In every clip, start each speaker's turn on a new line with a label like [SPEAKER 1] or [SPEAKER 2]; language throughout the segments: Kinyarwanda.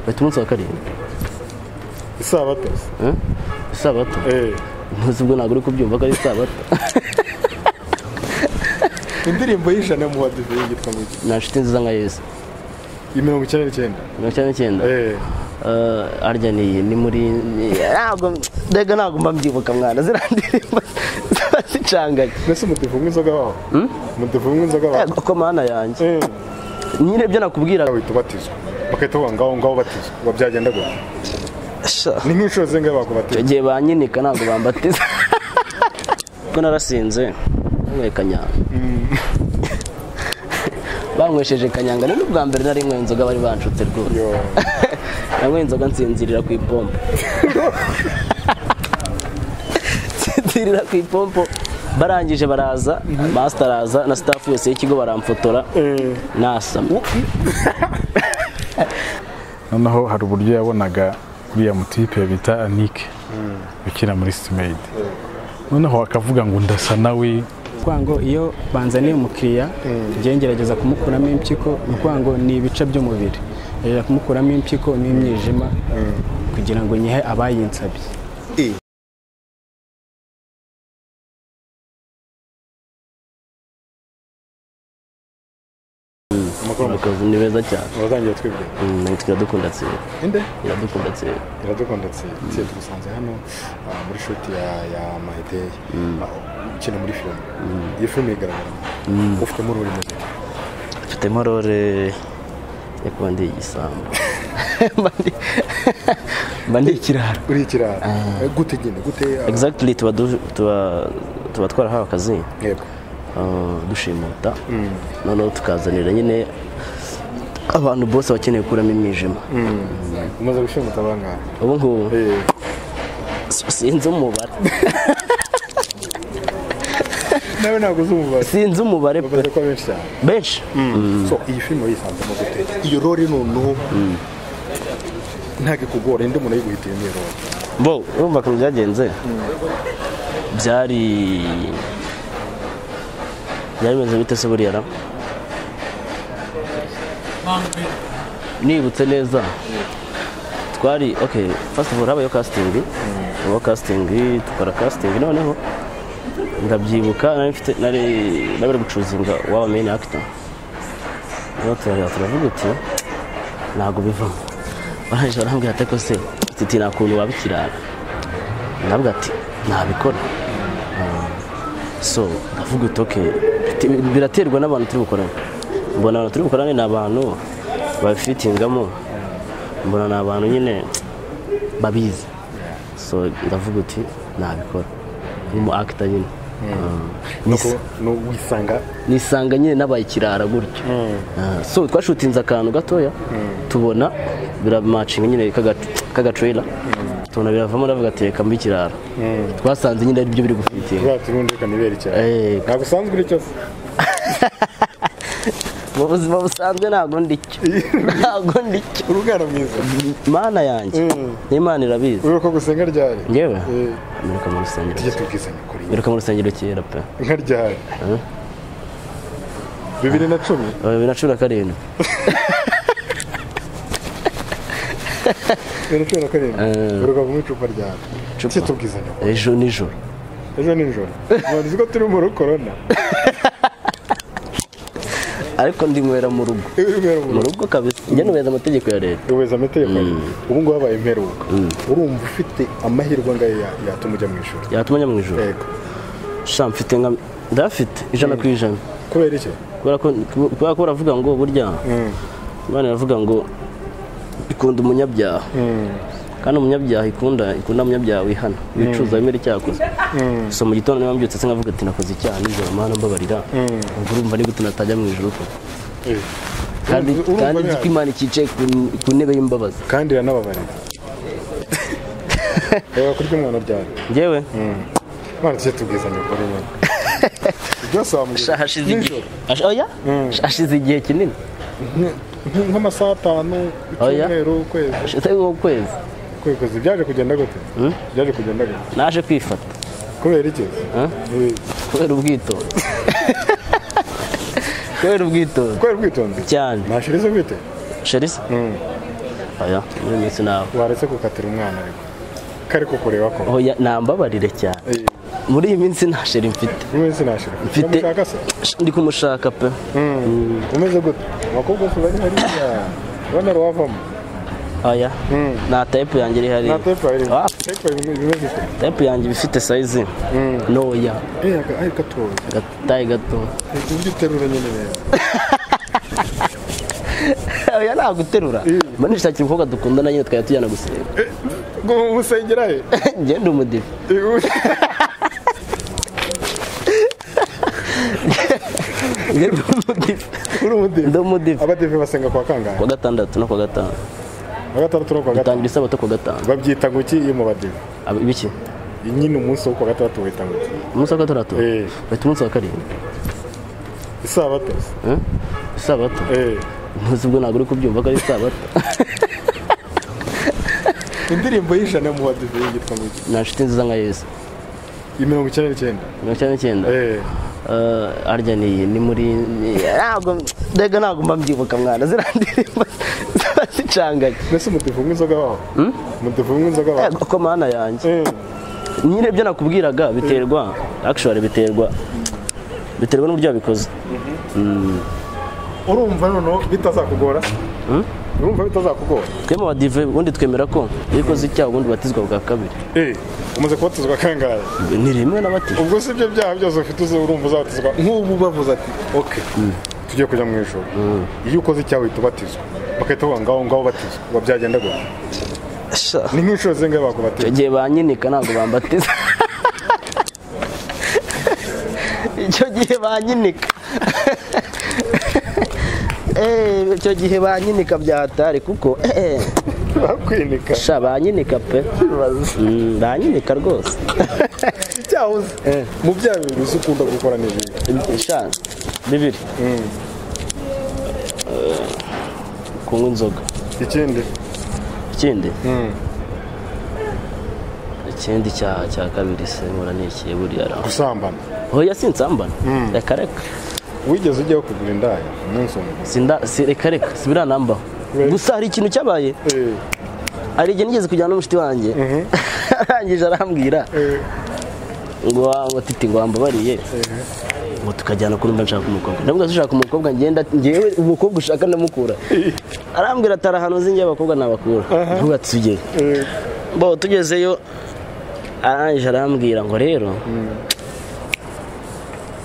[SPEAKER 1] bati umunsi wa karindwi
[SPEAKER 2] isabato
[SPEAKER 1] isabato
[SPEAKER 2] Eh,
[SPEAKER 1] ntuzi ubwo ntabwo uri kubyumva ko ari isabato
[SPEAKER 2] indirimbo y'ijana mu badive yitwa ngo iki?
[SPEAKER 1] nta nshuti nziza nka yesu
[SPEAKER 2] iyi mirongo icyenda n'icyenda
[SPEAKER 1] mirongo icyenda n'icyenda
[SPEAKER 2] Eh,
[SPEAKER 1] Eh, harya ni iyi ni muri ni- ntabwo mbega ntabwo mba mbyibuka mwana ziriya ndirimbo ziba zicanganye
[SPEAKER 2] mbese umudive unywa inzoga waho umudive unywa inzoga waho
[SPEAKER 1] yego ko mana yanjye
[SPEAKER 2] Eh,
[SPEAKER 1] nyine ibyo nakubwiraga
[SPEAKER 2] bahita ubatizwa bakahita bavuga ngaho ngaho ubatizwa ngo byagenda gutya
[SPEAKER 1] sha,
[SPEAKER 2] ni nk'inshuro zingahe bakubatiza
[SPEAKER 1] icyo gihe banyinika ntabwo bambatiza ko narasinze banyweye kanyanga banywesheje kanyanga ni n'ubwa mbere nari nyweye inzoga bari banshutse rwose
[SPEAKER 2] Yo,
[SPEAKER 1] nanyweye inzoga nsinzirira ku ipompo nsinzirira ku ipompo barangije baraza masita araza na sitafu yose y'ikigo baramfotora
[SPEAKER 2] eh,
[SPEAKER 1] nasama
[SPEAKER 3] noneho hari uburyo yabonaga uriya mutipe bita anike ukina muri sitimeyidi noneho akavuga ngo ndasa nawe
[SPEAKER 4] ukuvuga ngo iyo banzaniye umukiriya njyewe ngerageza kumukuramo impyiko ni ukuvuga ngo ni ibice by'umubiri ngerageza kumukuramo impyiko n'imyijima kugira ngo nyihe abayinsabye
[SPEAKER 2] amakuru make.
[SPEAKER 1] abakozi ni beza cyane
[SPEAKER 2] abatangiye twibwira
[SPEAKER 1] Mm, iradukunda tsiri
[SPEAKER 2] inde
[SPEAKER 1] iradukunda tsiri
[SPEAKER 2] iradukunda tsiye tugusanze hano ah, muri shuti ya ya mahedeye Ah, ukina muri filime iyi filime igaragara ufitemo uruhu rumeze
[SPEAKER 1] mfitemo rore yo kuba ndi igisambo Mba ndi- mba ndi ikirara
[SPEAKER 2] uri ikirara Eh, gute igenda gute ah,
[SPEAKER 1] exactly tuba du- tuba tuba twarahawe akazi
[SPEAKER 2] yego
[SPEAKER 1] uh, dushimuta noneho tukazanira nyine abantu bose bakeneye gukuramo imyijima
[SPEAKER 2] umaze gushimuta abangahe
[SPEAKER 1] ubu ngubu
[SPEAKER 2] Eh,
[SPEAKER 1] si- sinzi umubare
[SPEAKER 2] nawe ntabwo uzi umubare
[SPEAKER 1] sinzi umubare pe.
[SPEAKER 2] bavuze ko benshi cyane
[SPEAKER 1] benshi
[SPEAKER 2] so iyi filime wayisanzemo gute iyo role noneho ntabwo ikugora indi umuntu ayiguhitira niyo role
[SPEAKER 1] bo urumva ukuntu byagenze byari byari bimeze bite se buriya ra nibutse neza twari okay first of all habayeho casting habaho casting dukora casting noneho ndabyibuka nari mfite nari nabere gucuzinga waba main actor rero turareba turavuga uti ntabwo bivamo barangije barambwira ati ko se titi nta kuntu waba ikirara nabwo ati ntabikora Ah, so ndavuga uti ok Bit- biraterwa n'abantu turi bukorane mbona abantu turi bukorane ni abantu babifitingamo mbona ni abantu nyine babizi so ndavuga uti ntabikora nk'umu akita nyine Ah, ni
[SPEAKER 2] Ni uko- ni wisanga
[SPEAKER 1] nisanga nyine nabaye ikirara gutyo Ah, so twashutinze akantu gatoya tubona biramacinga nyine k'agatrela tubona biravamo ndavuga ati reka mbi ikirara twasanze nyine ari byo biri gufitiye
[SPEAKER 2] bwatsi n'undi kanibera ikirara
[SPEAKER 1] Eh.
[SPEAKER 2] ntabwo usanzwe uri cyo se
[SPEAKER 1] mu buzima busanzwe ntabwo ndicyo ntabwo ndicyo
[SPEAKER 2] uri umwana mwiza
[SPEAKER 1] mana yanjye n'imana irabizi
[SPEAKER 2] uri uko gusenga ryari
[SPEAKER 1] ngewe
[SPEAKER 2] Eh,
[SPEAKER 1] mperuka mu rusengero
[SPEAKER 2] tujye tubwizanya kuri iyi.
[SPEAKER 1] mperuka mu rusengero kera pe
[SPEAKER 2] nka ryari bibiri na cumi
[SPEAKER 1] bibiri na cumi na karindwi
[SPEAKER 2] bibiri na cumi na karindwi
[SPEAKER 1] Eh.
[SPEAKER 2] uruka mu icupa ryawe
[SPEAKER 1] Icupa.
[SPEAKER 2] tujye tubwizanya kuri
[SPEAKER 1] ejo nijoro
[SPEAKER 2] ejo nijoro ubanza ko turi muri korona
[SPEAKER 1] ariko ndinywera mu rugo
[SPEAKER 2] uri umwana mu
[SPEAKER 1] mu rugo kabisa njye nubeza amategeko ya leta
[SPEAKER 2] ubuyobozi amategeko ubu ngubu habaye imperuka urumva ufite amahirwe angahe ya- yatuma ujya mu ishuri
[SPEAKER 1] yatuma njya mu ijoro
[SPEAKER 2] yego
[SPEAKER 1] sha mfite nka ndafite ijana ku ijana
[SPEAKER 2] kubera iki
[SPEAKER 1] kubera ko kubera ko baravuga ngo burya imana iravuga ngo ikunda umunyabyaha kandi umunyabyaha ikunda ikunda umunyabyaha wihana wicuza wemera icyaha akoze so mu gitondo niba mbyutse se nkavuga ati nakoze icyaha nijoro mana mbabarira ubwo urumva ni gute natajya mu ijoro koko
[SPEAKER 2] Eh,
[SPEAKER 1] kandi
[SPEAKER 2] urumva
[SPEAKER 1] kandi nzi
[SPEAKER 2] bihari.
[SPEAKER 1] ko imana ikicaye ku- ku ntebe y'imbabazi
[SPEAKER 2] kandi iranababarira reba kurya umwana ryari
[SPEAKER 1] ngewe
[SPEAKER 2] imana tujye tubwizanya ukuri nyine byose
[SPEAKER 1] Sha,
[SPEAKER 2] wamubwira
[SPEAKER 1] hashize igihe Hash- oya? Sha, hashize igihe kinini
[SPEAKER 2] nk'amasaha atanu
[SPEAKER 1] Oya.
[SPEAKER 2] icyumweru ukwezi
[SPEAKER 1] hashize ukwezi
[SPEAKER 2] kwezi byaje kugenda gute byaje kugenda gute
[SPEAKER 1] naje kwifata
[SPEAKER 2] kubera iki Eh,
[SPEAKER 1] kubera ubwitonzi kubera ubwitonzi
[SPEAKER 2] kubera ubwitonzi
[SPEAKER 1] cyane
[SPEAKER 2] ntashirize ubwite
[SPEAKER 1] sherisa oya muri minsi nawe
[SPEAKER 2] waretse gukatira umwana ariko kari kukureba ko
[SPEAKER 1] oya nambabarire cyane
[SPEAKER 2] Eh,
[SPEAKER 1] muri iyi minsi nta sheri mfite
[SPEAKER 2] umeze nashira
[SPEAKER 1] mfite
[SPEAKER 2] Uramushaka se
[SPEAKER 1] ndi kumushaka pe
[SPEAKER 2] Mm. umeze gute abakobwa se bari hariya urabona ruwavamo
[SPEAKER 1] oya nta tayipu yanjye iri hariya
[SPEAKER 2] nta tepa irimo
[SPEAKER 1] Ah,
[SPEAKER 2] tepa irimo ibimeze gute
[SPEAKER 1] tayipu yanjye iba ifite sayizi ntoya
[SPEAKER 2] Eh, aka- ay gatoya
[SPEAKER 1] agatayi gato
[SPEAKER 2] ibyo uterura nyine rero
[SPEAKER 1] oya ntabwo uterura mba nishakira umukobwa dukundana nyine twajya tujyana gusenga
[SPEAKER 2] ngo umusengera he
[SPEAKER 1] ngende umudive ngende umudive
[SPEAKER 2] uri umudive
[SPEAKER 1] ndi umudive
[SPEAKER 2] abadive basenga kwa kangahe
[SPEAKER 1] kuwa gatandatu no kuwa gatanu
[SPEAKER 2] kwa gatandatu no kuwa gatanu
[SPEAKER 1] dutangira isabato kuwa gatanu
[SPEAKER 2] babyita ngo iki iyo mu badive
[SPEAKER 1] Ab- ibiki
[SPEAKER 2] nyine umunsi wo kuwa gatandatu wita ngo iki
[SPEAKER 1] umunsi wa gatandatu
[SPEAKER 2] Eh.
[SPEAKER 1] bahita umunsi wa karindwi
[SPEAKER 2] isabato
[SPEAKER 1] Eh? isabato
[SPEAKER 2] Eh,
[SPEAKER 1] ntuzi ubwo ntabwo uri kubyumva ko ari isabato
[SPEAKER 2] indirimbo y'ijana mu badive yitwa ngo iki
[SPEAKER 1] nta nshuti nziza nka yesu
[SPEAKER 2] iyi mirongo icyenda n'icyenda
[SPEAKER 1] mirongo icyenda n'icyenda
[SPEAKER 2] Eh,
[SPEAKER 1] Eh, harya ni ni muri ni- ntabwo mbega ntabwo mba mbyibuka mwana ziriya ndirimbo ziba zicanganye
[SPEAKER 2] mbese umudive unywa inzoga waho umudive unywa inzoga waho
[SPEAKER 1] Yego, ko mana yanjye
[SPEAKER 2] Eh,
[SPEAKER 1] nyine ibyo nakubwiraga biterwa actually biterwa biterwa n'uburyo wabikoze
[SPEAKER 2] urumva noneho bitazakugora urumva bitazakugora
[SPEAKER 1] twe mu badive ubundi twemera ko iyo ukoze icyaha ubundi ubatizwa bwa kabiri
[SPEAKER 2] Eh, umaze kubatizwa kangahe
[SPEAKER 1] ni rimwe n'abatizwa
[SPEAKER 2] ubwo si ibyo byaha byose ufite uzi urumva uzabatizwa nk'ubu bavuze ati ok tugiye kujya mu ijoro iyo ukoze icyaha uhita ubatizwa bagahita bavuga ngaho ngaho batizwa ngo byagenda gutya ni nk'inshuro zingahe bakubatiza
[SPEAKER 1] icyo gihe banyinika ntabwo bambatiza icyo gihe banyinika Eh, icyo gihe banyinika byahatari kuko eh,
[SPEAKER 2] bakwinika
[SPEAKER 1] sha banyinika pe Mm, banyinika rwose
[SPEAKER 2] icyaha uzi mu byaha bibiri uzi ukunda gukora n'ibindi
[SPEAKER 1] sha bibiri Eh, kunywa inzoga
[SPEAKER 2] ikindi
[SPEAKER 1] ikindi ikindi cyaha cya kabiri se nkora nikiye buriya ra
[SPEAKER 2] gusambana
[SPEAKER 1] hoya sinsambana reka reka
[SPEAKER 2] wigeze ujyaho kugura indaya umunsi umwe
[SPEAKER 1] Sinda- si- reka reka sibiranambaho
[SPEAKER 2] Right.
[SPEAKER 1] gusa hari ikintu cyabaye
[SPEAKER 2] Eh,
[SPEAKER 1] hari igihe nigeze kujyana n'umushiti wanjye arangije arambwira
[SPEAKER 2] eh,
[SPEAKER 1] ngo wa- ngo titi ngo wambabariye ngo tukajyana kuri mba nshaka umukobwa ndavuga se ushaka umukobwa ngenda ngewe umukobwa ushaka ndamukura arambwira atari ahantu uzi njye abakobwa nabakura ndavuga ati tugere
[SPEAKER 2] eh,
[SPEAKER 1] bo tugezeyo arangije arambwira ngo rero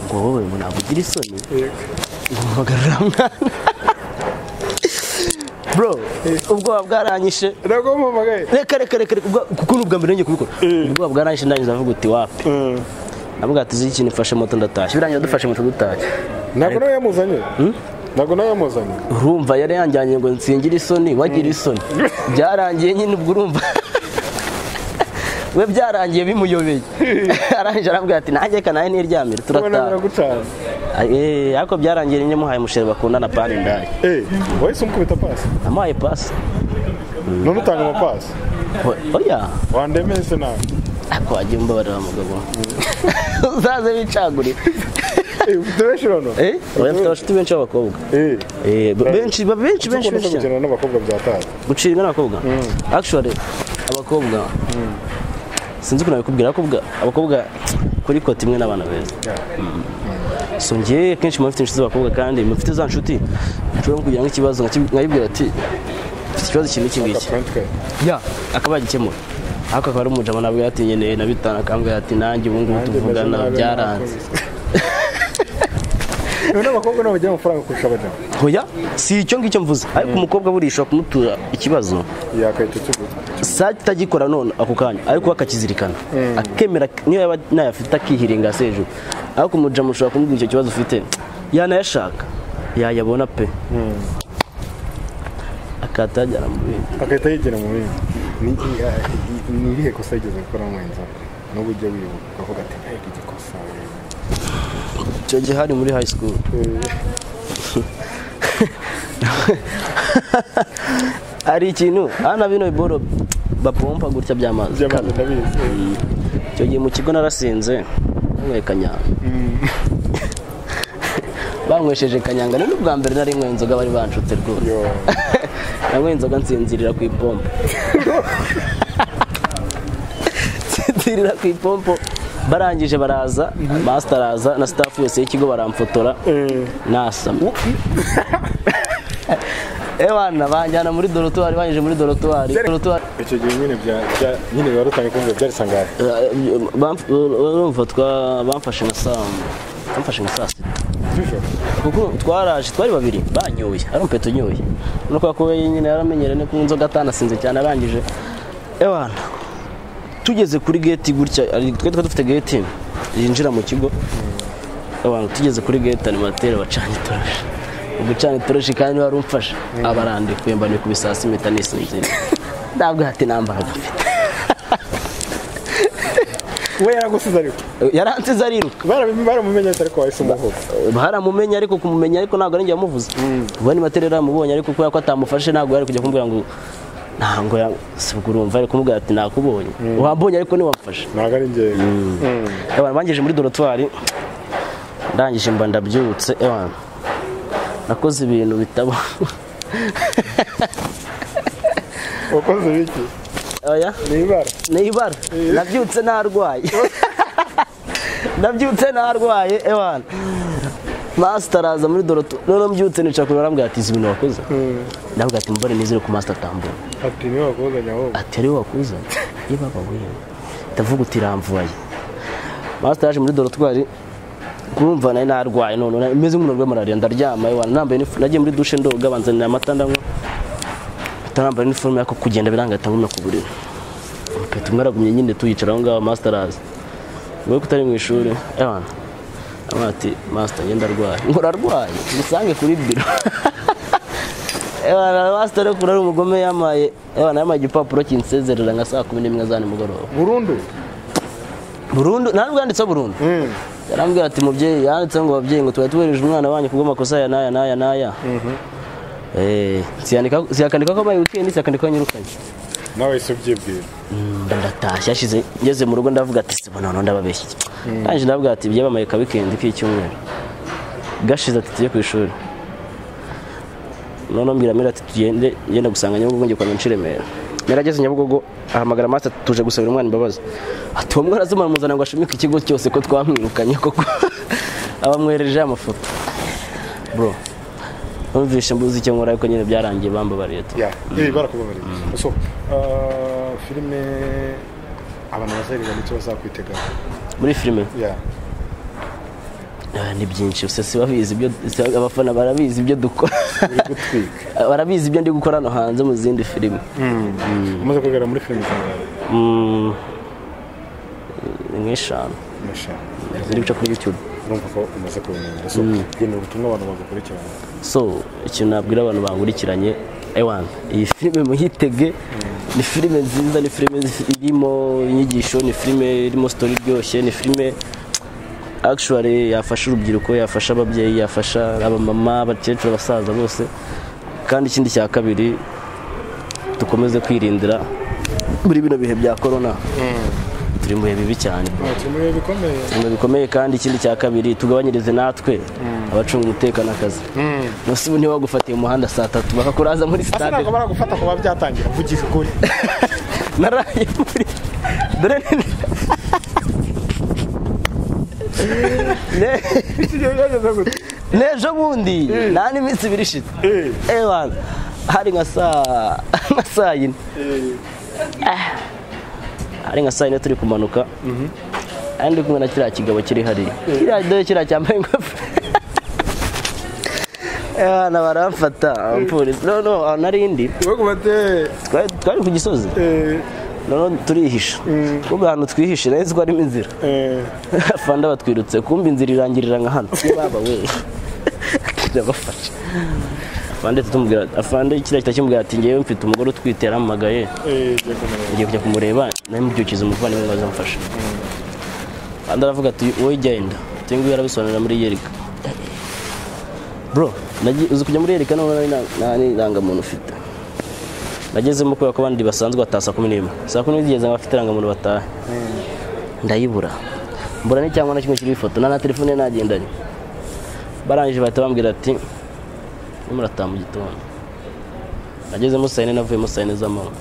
[SPEAKER 1] ngo wowe ngo ntabwo ugira isoni ngo mpagarura mwana bro ubwoba bwaranyishe
[SPEAKER 2] ntabwo mpamagaye
[SPEAKER 1] reka reka reka reka ubwo- kuko ni ubwa mbere ngiye kubikora ubwoba bwaranyishe ndangije ndavuga uti wapi
[SPEAKER 2] Eh,
[SPEAKER 1] navuga ati uzi ikintu ifashe moto ndatashye birangira dufashe moto dutashye
[SPEAKER 2] ntabwo nawe yamuzanye ntabwo nawe yamuzanye
[SPEAKER 1] urumva yari yanjyanye ngo nsingire isoni wagira isoni byarangiye nyine ubwo urumva we byarangiye bimuyobeye arangije arambwira ati nanjye reka nawe niryamire
[SPEAKER 2] ubona
[SPEAKER 1] turataha
[SPEAKER 2] biragucana
[SPEAKER 1] Eh, ariko byarangiye nyine muhaye umusheri bakundana pani ndaye
[SPEAKER 2] Eh, wahise umukubita pasi
[SPEAKER 1] namuhaye pasi
[SPEAKER 2] none utanga amapasi
[SPEAKER 1] O- oya
[SPEAKER 2] wandemeye se nawe
[SPEAKER 1] ariko wagiye umbabarira mugabo uzaze wicagurire
[SPEAKER 2] Eh, ufite benshi noneho
[SPEAKER 1] Eh, oya mfite abashuti benshi b'abakobwa
[SPEAKER 2] Eh,
[SPEAKER 1] Eh, b- benshi ba- benshi
[SPEAKER 2] kuko
[SPEAKER 1] benshi
[SPEAKER 2] ukunda
[SPEAKER 1] benshi cyane.
[SPEAKER 2] gukina n'abakobwa bya tazi
[SPEAKER 1] gucira inka n'abakobwa actually abakobwa sinzi ukuntu babikubwira abakobwa abakobwa kuri kota imwe n'abana beza so njye kenshi muba mfite inshuti z'abakobwa kandi muba mfite za nshuti nshobora no kugira nk'ikibazo nkakib- nkayibwira ati mfite ikibazo kimwe iki ngiki
[SPEAKER 2] Apparently.
[SPEAKER 1] ya akaba yagikemura ariko akaba ari umujama nabwo yatinyeneye na bitanu akambwira ati nanjye ubu ngubu
[SPEAKER 2] Nanjye meze
[SPEAKER 1] tuvugana
[SPEAKER 2] nabi
[SPEAKER 1] byaranze
[SPEAKER 2] Rero n'abakobwa nabo bagira amafaranga kurusha abagabo
[SPEAKER 1] hoya si icyo ngicyo mvuze ariko umukobwa buriya ushobora kumutura ikibazo
[SPEAKER 2] yakahita ikigo
[SPEAKER 1] sake itagikora none ako kanya ariko we akakizirikana akemera niyo yaba ntayafite akihiringa hasi hejuru ariko umujamu ushobora kumubwira icyo kibazo ufite yanayashaka yayabona pe akahita yajyana mu bindi
[SPEAKER 2] akahita yigira mu bindi Ni- ni- ah, ni irihe kosa yigeze gukora mwenza n'ubu ujya wibuka ukavuga ati ariko iki kosa
[SPEAKER 1] icyo gihe hari muri high school hari ikintu hano bino biboro bapompa gutya by'amazi
[SPEAKER 2] by'amazi ndabizi
[SPEAKER 1] icyo gihe mu kigo narasinze banyweye kanyanga banywesheje kanyanga ni n'ubwa mbere nari nywe inzoga bari banshutse rwose
[SPEAKER 2] yo
[SPEAKER 1] nanywa inzoga nsinzirira ku ipompo nsinzirira ku ipompo barangije baraza masita araza na sitafu yose y'ikigo baramfotora nasama ewana banjyana muri dorotwari banyuze muri dorotwari dorotwari
[SPEAKER 2] icyo gihe nyine bya bya- nyine biba rutanga ikunze byari sangahe
[SPEAKER 1] urumva twa- bamfashe nka saa bamfashe nka saa sita
[SPEAKER 2] z'ijoro
[SPEAKER 1] kuko twaraje twari babiri banyoye ari umpeto unyoye no kwa kuba nyine yaramenyereye no kunywa inzoga atanasinze cyane arangije ewana tugeze kuri geti gutya ari- twe twari dufite geti yinjira mu kigo abantu tugeze kuri geti animateri bacanye itoroshi gucana itoroshi kandi wari umfasha abarandikuye mba ku bisasi impeta nisinzira ntabwo hati nambaraga mfite
[SPEAKER 2] we yaragusize ariko
[SPEAKER 1] yaransize ariruka
[SPEAKER 2] Barabim- baramumenyesha ariko wahise umuhuza
[SPEAKER 1] baramumenya ariko kumumenya ariko ntabwo ari njye wamuvuze ubu animateri yaramubonye ariko kubera ko atamufashe ntabwo yari kujya kumbwira ngo ntabwo ya- si ubwo urumva ari kumubwira ati nakubonye wambonye ariko ntiwamfashe
[SPEAKER 2] ntabwo ari njye
[SPEAKER 1] abantu bangejeje muri dorotwari ndangije mba ndabyutse abantu nakoze ibintu bitaba
[SPEAKER 2] wakoze biki
[SPEAKER 1] oya
[SPEAKER 2] ni ibara
[SPEAKER 1] ni ibara nabyutse narwaye nabyutse narwaye ewana masita araza muri doroto noneho mbyutse nicara kure barambwira ati izi ibintu wakoze ndavuga ati mbone nizere ko masita atambura
[SPEAKER 2] ati niwe wakuzanye ahubwo
[SPEAKER 1] ati ariwe wakuzanye iyo baba wewe ndavuga uti iramvuye masita yaje muri dorotwari kumva nari narwaye none nari- meze nk'umuntu urwaye malariya ndaryama ewana nambaye nifu- nagiye muri dushe ndoga banzanira amata ndanywa atarambaye iniforume yako kugenda birangahita ngumya ku buriri Umupeta umwe aragumye nyine tuyicara aho ngaho masita araza wowe ko utari mu ishuri ewana amara ati masita ngenda arwaye ngo ararwaye musange kuri biro Ewana masita rero kuri ari umugome yamaye ewana yamaye igipapuro kinsezerera nka saa kumi n'imwe za nimugoroba
[SPEAKER 2] burundu
[SPEAKER 1] burundu nta nubwo yanditseho burundu yarambwira ati mubyeyi yanditseho ngo babyeyi ngo twari tubereje umwana wanyu kubw'amakosa ya naya naya naya Eh, siyandika- siyakandika ko abaye wikendi siyakandika ko yanyirukanye
[SPEAKER 2] nawe wahise ubyibwira
[SPEAKER 1] ndatashye ashize ngeze mu rugo ndavuga ati se bona none ndababeshye kandi ndavuga ati byabaye ka weekend k'icyumweru gashize ati tujye ku ishuri noneho mbwira mera ati tugende ngenda gusanga nyabugogo ngiye kwamenya Remera mera ageze nyabugogo ahamagara master ati tuje gusabira umwana imbabazi ati uwo mwana azimara muzana ngo ashimike ikigo cyose ko twamwirukanye koko abamwereje amafoto bro numvise mbuzi icyo nkora ariko nyine byarangiye bambabariye tu
[SPEAKER 2] ya ibi barakubabariye so ah, filime abantu bazaririmba nicyo bazakwiteganya
[SPEAKER 1] muri filime
[SPEAKER 2] ya
[SPEAKER 1] Ah, ni byinshi gusa sibabizi ibyo si- abafana barabizi ibyo dukora
[SPEAKER 2] uri gutwika
[SPEAKER 1] barabizi ibyo ndi gukora hano hanze mu zindi filime
[SPEAKER 2] umaze kugaragara muri filime zangahe
[SPEAKER 1] Mm, ni nk'eshanu
[SPEAKER 2] eshanu
[SPEAKER 1] ziri guca kuri youtube
[SPEAKER 2] urumva ko umaze kubimenya so genera ubutumwa abantu bagukurikirana
[SPEAKER 1] so ikintu nabwira abantu bankurikiranye ewan iyi filime muyitege ni filime nziza ni filime zi- irimo inyigisho ni filime irimo story iryoshye ni filime actually yafasha urubyiruko yafasha ababyeyi yafasha abamama abakecuru abasaza bose kandi ikindi cya kabiri dukomeze kwirindira muri bino bihe bya korona turi mu bihe bibi cyane bro
[SPEAKER 2] ati muri bikomeye
[SPEAKER 1] ibintu bikomeye kandi ikindi cya kabiri tugabanyirize natwe abacunga umutekano akazi munsi ubu ntiwagufatiye umuhanda saa tatu bakakuraza muri
[SPEAKER 2] asa
[SPEAKER 1] sitade
[SPEAKER 2] ntabwo baragufata kuba byatangira vugira ukuri
[SPEAKER 1] naraye muri dore ni Ne- nejo bundi nta n'iminsi ibiri ishize ewan hari nka saa nka saa yine Ah. hari nka saa yine turi kumanuka ari ndi kumwe na kiriya kigabo kiri hariya kiriya dore kiriya cyambaye ingofero ewana baramfata abapolisi no no narindi
[SPEAKER 2] wowe kubate
[SPEAKER 1] twari twari ku gisozi noneho turihisha kumbe ahantu twihishe nari nzi ko harimo inzira fanda batwirutse kumbe inzira irangirira nka hano baba we ndabafasha afande tumubwira afande kiriya kitari kimubwira ati ngewe mfite umugore utwite yarampamagaye ngiye kujya kumureba nawe mubyukiza umuvandimwe ngo azamfashe kandi aravuga ati wowe genda uyu nguyu yarabisobanurira muri yerika bro nagi- uzi kujya muri yerika none nari na- nta n'irangamuntu ufite nagezemo kubera ko abandi basanzwe bataha saa kumi n'imwe saa kumi n'imwe zigeze ngo bafite irangamuntu batahe ndayibura mbura n'icyangwa na kimwe kiriho ifoto na na telefone nagendanye barangije bahita bambwira ati murataha mu gitondo nagezemo saa yine navuyemo saa yine z'amanywa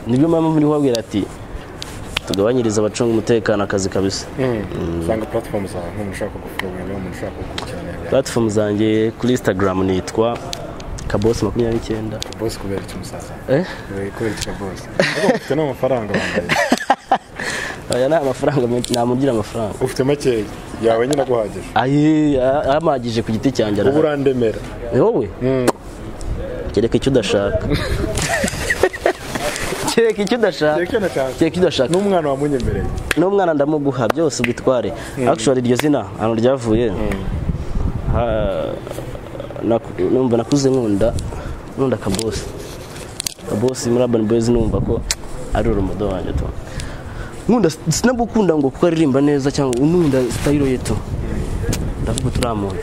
[SPEAKER 1] nibyo mpamvu niho babwira ati tugabanyirize abacunga umutekano akazi kabisa
[SPEAKER 2] usanga puratifomu zawe nk'umuntu ushaka gufungura umuntu ushaka gukurikirana ibyawe
[SPEAKER 1] platform zanjye kuri instagram nitwa kabosi makumyabiri n'icyenda
[SPEAKER 2] bose kubera iki umusaza
[SPEAKER 1] Eh?
[SPEAKER 2] Kubera- kubera iki bose ariko ufite n'amafaranga wambaye
[SPEAKER 1] aya ni amafaranga menshi namugira amafaranga
[SPEAKER 2] ufite makeya yawe nyine aguhagije
[SPEAKER 1] ayi a- amagije ku giti cyanjye
[SPEAKER 2] ubu
[SPEAKER 1] arahari
[SPEAKER 2] urandemera
[SPEAKER 1] Eh, wowe kereka icyo udashaka kereka icyo udashaka
[SPEAKER 2] reka nashaka
[SPEAKER 1] kereka icyo udashaka
[SPEAKER 2] n'umwana wamunyemereye
[SPEAKER 1] n'umwana ndamuguha byose ubitware actually iryo zina ahantu ryavuye ha- naku- numva nakuze nkunda nkunda kabosi kabosi muri urban boys numva ko ari urumudo wanjye tu nkunda sinagukunda ngo kuko aririmba neza cyangwa unkunda sitayiro ye tu ndavuga turamuntu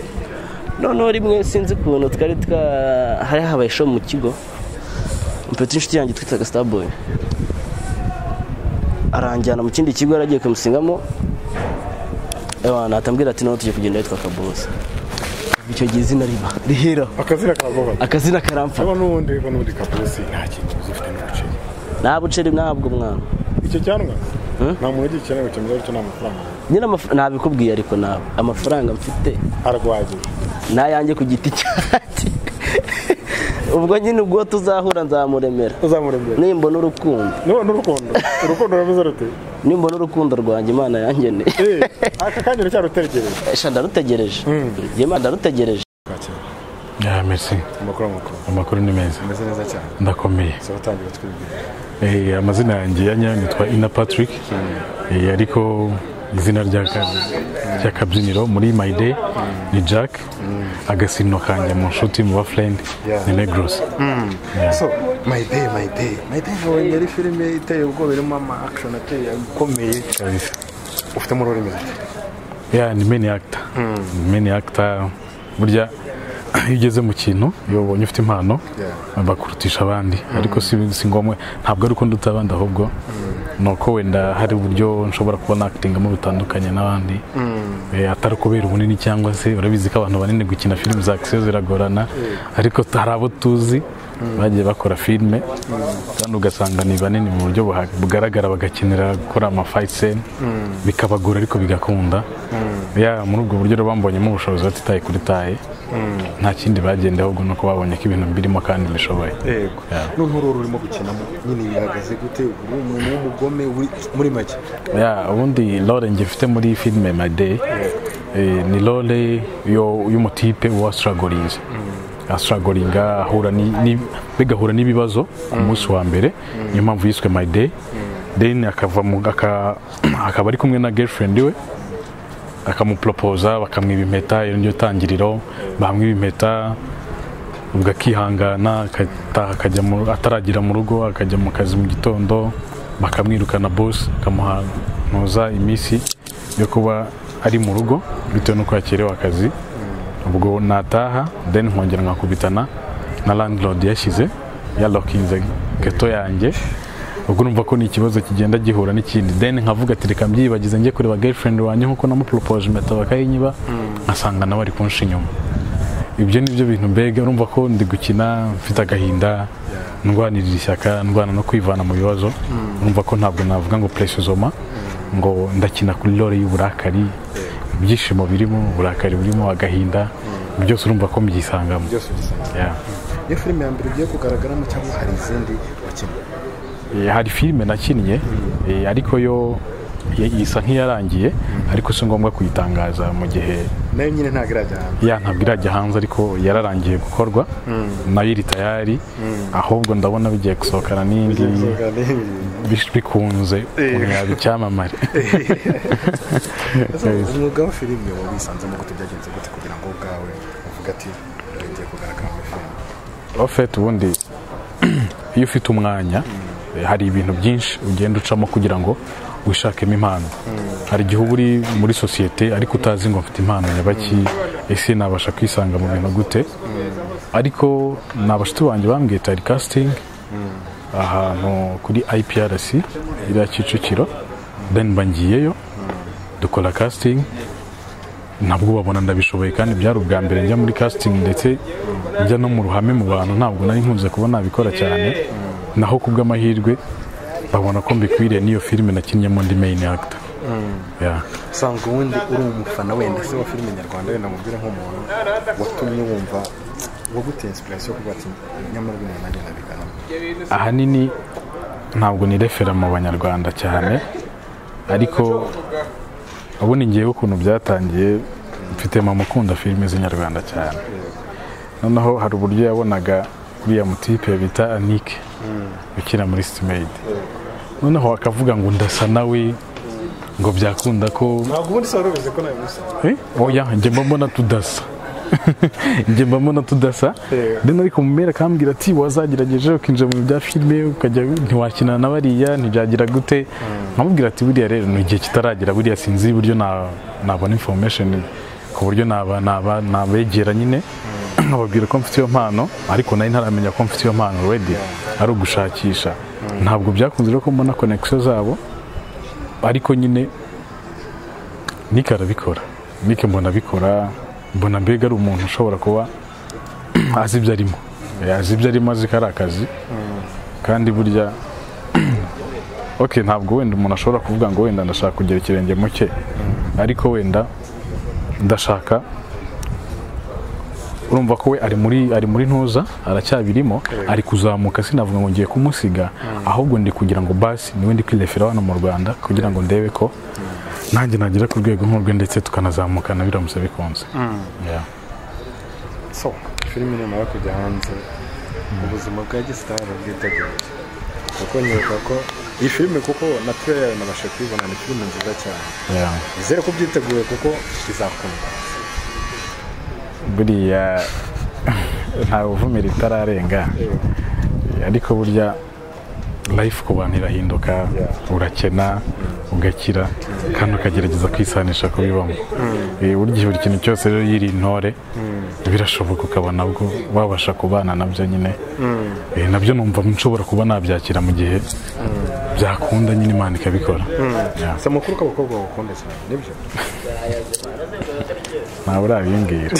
[SPEAKER 1] noneho rimwe sinzi ukuntu twari twa hari habaye show mu kigo mfite inshuti yanjye twitaga starboy aranjyana mu kindi kigo yaragiye kumusingamo natambwira ati nawe tugiye kugenda yitwa kabosi icyo gihe izina riba rihera
[SPEAKER 2] akazina karagobaga
[SPEAKER 1] akazina karamfa
[SPEAKER 2] niba n'ubundi niba n'ubundi kaburusi nta kintu uzi ufite n'umuceri
[SPEAKER 1] nta buceri ntabwo mwana
[SPEAKER 2] icyo cyanwa
[SPEAKER 1] Hmm?
[SPEAKER 2] nta muntu ugira ikeneye gukemura icyo nta mafaranga
[SPEAKER 1] nyine amaf- nabikubwiye ariko ntabwo amafaranga mfite
[SPEAKER 2] araguhagije
[SPEAKER 1] nayanjye ku giti cyanjye ubwo nyine ubwo tuzahura nzamuremera
[SPEAKER 2] uzamurembera
[SPEAKER 1] nimbona urukundo
[SPEAKER 2] niba n'urukundo urukundo rurameze rute
[SPEAKER 1] nimbona urukundo rwanjye imana yangeneye
[SPEAKER 2] Eh, aka kanya uracyarutegereje
[SPEAKER 1] esha ndarutegereje Njye Imana ndarutegereje
[SPEAKER 3] ya merci
[SPEAKER 2] amakuru amakuru
[SPEAKER 3] amakuru ni meza
[SPEAKER 2] ameze neza cyane
[SPEAKER 3] ndakomeye
[SPEAKER 2] gusa batangira twibwira
[SPEAKER 3] Eh, amazina yanjye ya nyayo nitwa ina patrick Eh, ariko izina rya ka- ry'akabyiniro muri my day ni jack agasino kanjye mu nshuti mu bafurende
[SPEAKER 2] Yeah.
[SPEAKER 3] ni negros
[SPEAKER 2] so my day my day my day nabonye yari filime iteye ubwoba irimo ama action ateye akomeye ufitemo uruhare mu gihe
[SPEAKER 3] ya ni meni akita ni meni akita burya iyo ugeze mu kintu iyo ubonye ufite impano
[SPEAKER 2] Yeah.
[SPEAKER 3] bakurutisha abandi ariko si, si ngombwa ntabwo ari uko nduta abandi ahubwo ni uko wenda hari uburyo nshobora kubona akitingamo bitandukanye n'abandi Eh, atari kubera ubunini cyangwa se urabizi ko abantu banini gukina filime za akisiyo ziragorana ariko t- hari abo tuzi bagiye bakora filime kandi ugasanga ni banini mu buryo buha- bugaragara bagakenera gukora amafayiseni bikabagora ariko bigakunda Ya, muri ubwo buryo rero bambonyemo ubushobozi batitaye kuri taye nta kindi bagenda ahubwo ni uko babonye ko ibintu birimo kandi bishoboye
[SPEAKER 2] yego noneho ururu urimo gukinamo nyine bihagaze gute uri umuntu w'umugome uri muri make
[SPEAKER 3] ya ubundi role njye mfite muri filime my day eh, ni role yo- y'umutipe uba wasitaragorinze asitaragoringa ahura ni- ni- bigahura n'ibibazo umunsi wa mbere niyo mpamvu yiswe my day then akava mu- aka- akaba ari kumwe na girlfriend we akamuporopoza bakamwiba impeta iyo ni yo tangiriro bamwiba impeta ubwo akihangana agataha akajya mu- ataragera mu rugo akajya mu kazi mu gitondo bakamwirukana bosi bakamuhanuza iminsi yo kuba ari mu rugo bitewe n'uko yakerewe akazi ubwo nataha then nkongera nkakubitana na landlord yashyize yalokinze geto yanjye ubwo numva ko ni ikibazo kigenda gihura n'ikindi then nkavuga ati reka mbyibagize njye kureba girlfriend wanjye nkuko namuporopoje impeta bakayinyiba nkasanga nawe ari kunshi inyuma ibyo ni byo bintu mbega urumva ko ndi gukina mfite agahinda ndwanirira ishyaka ndwana no kwivana mu bibazo urumva ko ntabwo navuga ngo puresizoma ngo ndakina kuri role y'uburakari ibyishimo birimo uburakari burimo agahinda byose urumva ko mbyisangamo
[SPEAKER 2] byose ugisanga
[SPEAKER 3] Yeah.
[SPEAKER 2] iyo filime ya mbere ugiye kugaragaramo cyangwa hari izindi wakeneye
[SPEAKER 3] Eh, hari filime nakinnye eh, ariko yo i- isa nk'iyarangiye ariko si ngombwa kuyitangaza mu gihe
[SPEAKER 2] nayo nyine ntabwo irajya hanze
[SPEAKER 3] ya ntabwo irajya hanze ariko yararangiye gukorwa nayo iri tayari ahubwo ndabona bigiye gusohokana n'indi bis- bikunze ukuntu yaba icyamamare
[SPEAKER 2] Ese umwuga wa filime wabisanzemo gute byagenze gute kugira ngo ubwawe uvuge ati ugiye kugaragara muri filime
[SPEAKER 3] ofet ubundi iyo ufite umwanya eh, hari ibintu byinshi ugenda ucamo kugira ngo wishakemo impano hari igihe uba uri muri sosiyete ariko utazi ngo mfite impano nyabaki ese nabasha kwisanga mu bintu gute ariko ni abashuti banjye bambwiye tari kasitingi ahantu kuri IPRC iriya Kicukiro then bangiyeyo dukora casting ntabwo babona ndabishoboye kandi byari ubwa mbere njya muri casting ndetse njya no mu ruhame mu bantu ntabwo nari nkunze kuba nabikora cyane naho ku bw'amahirwe babona ko mbikwiriye n'iyo filime nakinnyemo ndi main actor Yeah.
[SPEAKER 5] usanga ubundi uri umufana wenda se wa filime nyarwanda wenda mubwira nk'umuntu watumye wumva waguteye inspiration yo kuba ati nyamara uyu muntu agenda abiganamo
[SPEAKER 3] ahanini ntabwo nirefera mu banyarwanda cyane ariko ubundi ngewe ukuntu byatangiye mfite mama ukunda filime z'inyarwanda cyane noneho hari uburyo yabonaga uriya mutipe bita anike ukina muri sitimeyidi noneho akavuga ngo ndasa nawe ngo byakunda ko
[SPEAKER 5] ntabwo ubundi se wari ubizi ko nawe musa
[SPEAKER 3] Eh, oya njye mba mbona tudasa njye mba mbona tudasa
[SPEAKER 5] Yeah.
[SPEAKER 3] then ariko mu mpera akambwira ati wazagerageje ukinjira mu bintu bya filime ukajya ntiwakinana na bariya ntibyagira gute nkamubwira ati buriya rero ni igihe kitaragera buriya sinzi uburyo na- nabona information ku buryo naba- naba- nabegera nyine nkababwira ko mfite iyo mpano ariko nari ntaramenya ko mfite iyo mpano already ari ugushakisha ntabwo byakunze rero ko mbona connection zabo ariko nyine nike arabikora nike mbona abikora mbona mbega ari umuntu ushobora kuba azi ibyo arimo Eh, azi ibyo arimo azi ko ari akazi kandi burya ok ntabwo wenda umuntu ashobora kuvuga ngo wenda ndashaka kugira ikirenge mu cye ariko wenda ndashaka urumva ko we ari muri ari muri ntuza aracyabirimo ari kuzamuka sinavuga ngo ngiye kumusiga ahubwo ndi kugira ngo basi niwe ndi kwirefera hano mu Rwanda kugira ngo ndebe ko nanjye nagera ku rwego nk'urwe ndetse tukanazamukana biramutse bikunze Yeah.
[SPEAKER 5] so filime nimara kujya hanze ubuzima bwa gisitari bwiteguye kuko nyibuka ko iyi filime kuko na tureya yawe nabasha kuyibona ni filime nziza cyane
[SPEAKER 3] Yeah.
[SPEAKER 5] izere ko ubyiteguye kuko izakunda
[SPEAKER 3] buriya ntawe uvumira itararenga ariko burya life ku bantu irahinduka urakena ugakira kandi ukagerageza kwisanisha kubibamo Eh, burya buri kintu cyose rero yiri intore birashoboka ukaba nabwo wabasha kubana nabyo nyine Eh, nabyo numva nshobora kuba nabyakira mu gihe byakunda nyine imana ikabikora Yeah.
[SPEAKER 5] si amakuru ko abakobwa bagukunda cyane nibyo
[SPEAKER 3] ntawe urabimbwira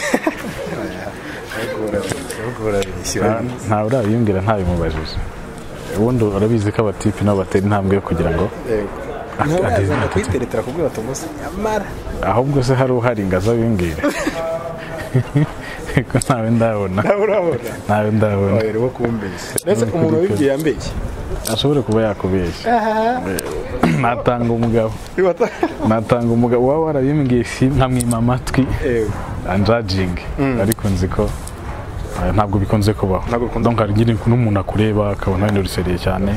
[SPEAKER 5] ahubwo barabishyira
[SPEAKER 3] Nta- ntawe urabiyumvira ntabimubajije ubundi urabizi ko abatipi nabo batera intambwe yo kugira ngo
[SPEAKER 5] niho
[SPEAKER 3] ade-
[SPEAKER 5] yazana
[SPEAKER 3] ade-
[SPEAKER 5] kuyiteretera kubwira ati umunsi nyamara
[SPEAKER 3] ahubwo se hari uhari ngo azabibwire ko ntawe ndabona
[SPEAKER 5] nawe urabona
[SPEAKER 3] ntawe ndabona
[SPEAKER 5] wahera wo kumbeshya ndetse umuntu wabibwiye yambeshya
[SPEAKER 3] ashobore kuba yakubeshya natanga umugabo
[SPEAKER 5] Bibata-
[SPEAKER 3] natanga umugabo waba warabimbwiye si nkamwima amatwi
[SPEAKER 5] Ewe.
[SPEAKER 3] anjajingi ariko nzi ko eh, ntabwo bikunze kubaho
[SPEAKER 5] Ntabwo bikunze
[SPEAKER 3] donc hari igihe n'umuntu akureba akabona windurisereye cyane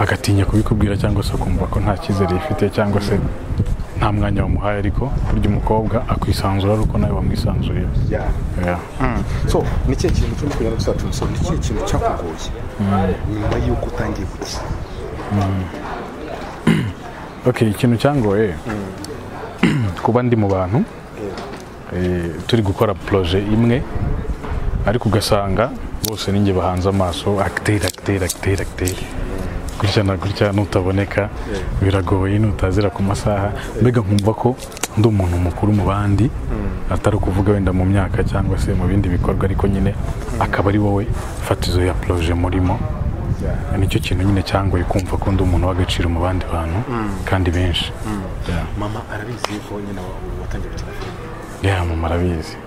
[SPEAKER 3] agatinya kubikubwira cyangwa se akumva ko nta cyizere yifite cyangwa se nta mwanya wamuhaye ariko burya umukobwa akwisanzura ari uko nawe wamwisanzuriye
[SPEAKER 5] Yeah.
[SPEAKER 3] Yeah.
[SPEAKER 5] so ni ikihe kintu cyo kugira ngo tuzate umusoro ni ikihe kintu cyakugoye nyuma y'uko utangiye gukina
[SPEAKER 3] ok ikintu cyangoye kuba ndi mu bantu eh, turi gukora poroje imwe ariko ugasanga bose ninjye bahanze amaso akiteri akiteri akiteri akiteri gutya na gutya nutaboneka biragoye nutazira ku masaha mbega nkumva ko ndi umuntu mukuru mu bandi atari ukuvuga wenda mu myaka cyangwa se mu bindi bikorwa ariko nyine akaba ari wowe fatizo ya poroje murimo nicyo kintu nyine cyangoye kumva ko ndi umuntu w'agaciro mu bandi bantu kandi benshi Yeah.
[SPEAKER 5] mama arabizi yuko nyine wa- watangiye gukina filime
[SPEAKER 3] yeah mama arabizi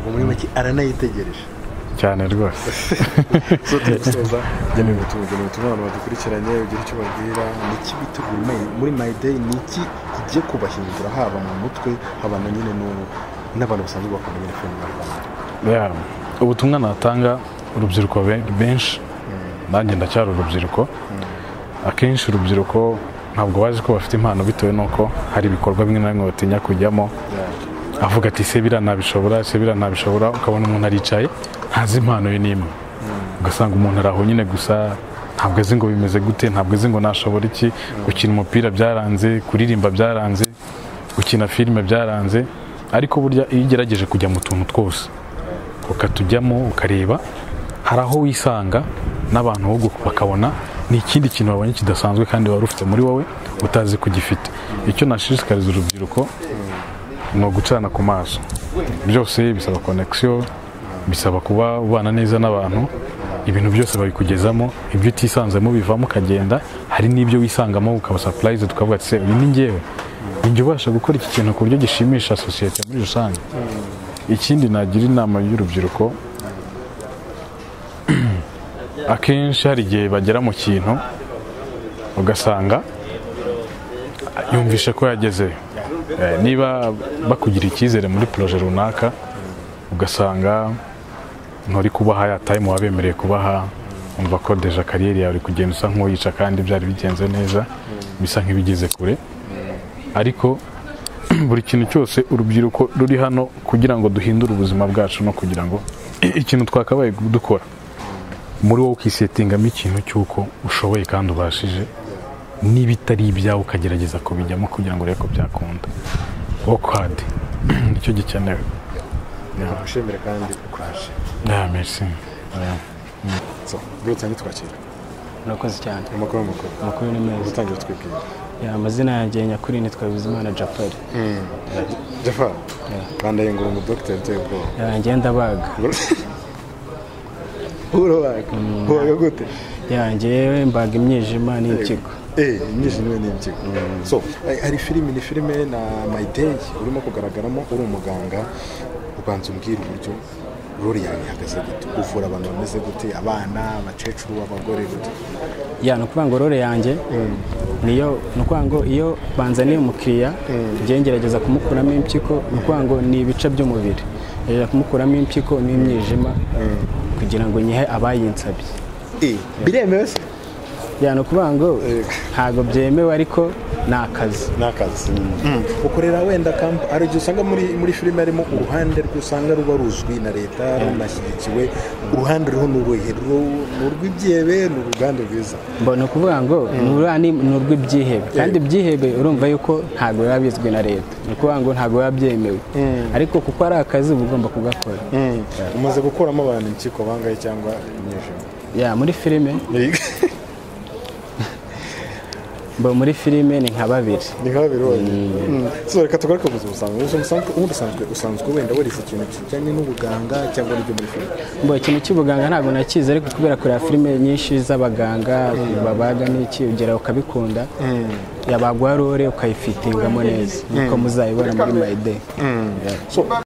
[SPEAKER 5] ubu muri make aranayitegereje
[SPEAKER 3] cyane rwose
[SPEAKER 5] so turi gusoza genewe ubutumwa genewe ubutumwa abantu badukurikiranye ugira icyo babwira ni iki biteguye muri- muri my day ni iki igiye kubahindura haba mu mutwe haba na nyine n'ubu n'abantu basanzwe bakunda nyine filime nyarwanda
[SPEAKER 3] Yeah. ubutumwa natanga urubyiruko be- benshi nanjye ndacyari urubyiruko akenshi urubyiruko ntabwo bazi ko bafite impano bitewe n'uko hari ibikorwa bimwe na bimwe batinya kujyamo avuga ati se biriya ntabishobora se biriya ntabishobora ukabona umuntu aricaye ntazi impano ye n'imwe ugasanga umuntu ari aho nyine gusa ntabwo azi ngo bimeze gute ntabwo azi ngo nashobora iki gukina umupira byaranze kuririmba byaranze gukina filime byaranze ariko burya iyo ugerageje kujya mu tuntu twose ukatujyamo ukareba hari aho wisanga n'abantu ahubwo bakabona ni ikindi kintu wabonye kidasanzwe kandi wari ufite muri wowe utazi ko ugifite icyo nashishikariza urubyiruko ni ugucana ku maso byose bisaba konekisiyo bisaba kuba ubana neza n'abantu ibintu byose babikugezamo ibyo utisanzemo bivamo ukagenda hari n'ibyo wisangamo ukaba sapurayizi tukavuga ati se uyu ni ngewe igihe ubasha gukora iki kintu ku buryo gishimisha sosiyete muri rusange ikindi nagira inama y'urubyiruko akenshi hari igihe bagera mu kintu ugasanga yumvisha ko yagezeyo Eh, niba bakugira icyizere muri poroje runaka ugasanga nturi kubaha ya tayimu wabemereye kubaha umva ko deja kariyeri yawe uri kugenda usa nk'uyica kandi byari bigenze neza bisa nk'ibigeze kure ariko buri kintu cyose urubyiruko ruri hano kugira ngo duhindure ubuzima bwacu no kugira ngo ikintu twakabaye dukora muri wowe ukisetingamo ikintu cy'uko ushoboye kandi ubashije niba itari ibyawe ukagerageza kubijyamo kugira ngo urebe ko byakunda wokwadi nicyo gikenewe
[SPEAKER 2] ushimire kandi ukuraje
[SPEAKER 3] Yeah, merci. Yeah.
[SPEAKER 2] so dutange twakira
[SPEAKER 4] murakoze cyane
[SPEAKER 2] amakuru y'amakuru
[SPEAKER 4] amakuru ni meza
[SPEAKER 2] utangira twibwira
[SPEAKER 4] Ya, amazina yanjye nyakuri ni twabizimana japari
[SPEAKER 2] jafari bandaye ngo uri umudogiteri uteye ubwoba
[SPEAKER 4] Ya, ngenda baga
[SPEAKER 2] urabaga ubaga gute
[SPEAKER 4] yanjye mbaga imyijima n'impyiko
[SPEAKER 2] eee imyijima ni impyiko so eh, hari filime ni filime na mayideyi urimo kugaragaramo uri umuganga ubanza umbwira uburyo rori yawe ihagaze gute uvura abantu bameze gute abana abakecuru abagore gute
[SPEAKER 4] ya ni ukuvuga ngo role yanjye niyo ni ukuvuga ngo iyo banzaniye umukiriya njye ngerageza kumukuramo impyiko ni ukuvuga ngo ni ibice by'umubiri ngerageza kumukuramo impyiko n'imyijima kugira ngo nyihe abayinsabye
[SPEAKER 2] eee biremewe se
[SPEAKER 4] ya ni ukuvuga ngo ntabwo byemewe ariko ni akazi
[SPEAKER 2] ni akazi ukorera wenda kampu hari igihe usanga muri muri filime harimo uruhande rw'usanga ruba ruzwi na leta runashyigikiwe uruhande ruriho ni uruhe Ru- ni urw'ibyebe ni uruganda rwiza
[SPEAKER 4] Mbo- ni ukuvuga ngo ni urwa- ni ni urw'ibyihebe kandi ibyihebe urumva yuko ntabwo biba bizwi na leta ni ukuvuga ngo ntabwo biba byemewe ariko kuko ari akazi uba ugomba kugakora
[SPEAKER 2] umaze gukuramo abantu impyiko bangahe cyangwa imyijima
[SPEAKER 4] ya muri filime mbo muri filime ni nka babiri
[SPEAKER 2] ni nka babiri bonyine so reka tugaruke mu buzima busanzwe ubuzima busanzwe ubundi usanzwe usanzwe wenda warize ikintu kijyanye n'ubuganga cyangwa n'ibyo muri filime
[SPEAKER 4] mbo ikintu cy'ubuganga ntabwo nakizi ariko kubera kureba filime nyinshi z'abaganga babaga n'iki ugera ukabikunda yabaguha rore ukayifitingamo neza niko muzayibona muri mayide
[SPEAKER 2] so